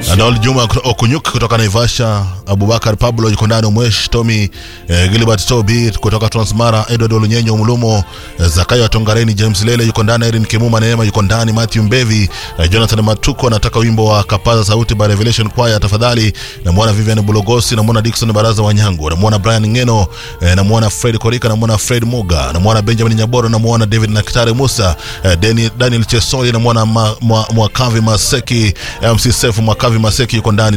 Adol Juma Okunyuk kutoka Naivasha, Abubakar Pablo yuko ndani, Umwesh Tommy, eh, Gilbert Tobi kutoka Transmara, Edward Olunyenyo Mulumo, eh, Zakayo Atongareni, James Lele yuko ndani, Erin Kimuma Neema yuko ndani, Matthew Mbevi, eh, Jonathan Matuko anataka wimbo wa Kapaza Sauti by Revelation Choir tafadhali. Namwona Vivian Bulogosi, namwona Dickson Baraza Wanyango, namwona Brian Ngeno, eh, namwona Fred Korika, namwona Fred Muga, namwona Benjamin Nyaboro, namwona David Nakitare Musa, eh, Dani- Daniel Chesoli, namwona Ma- Mwa- Mwakavi Maseki, MC Sefu Mwakavi Maseki yuko ndani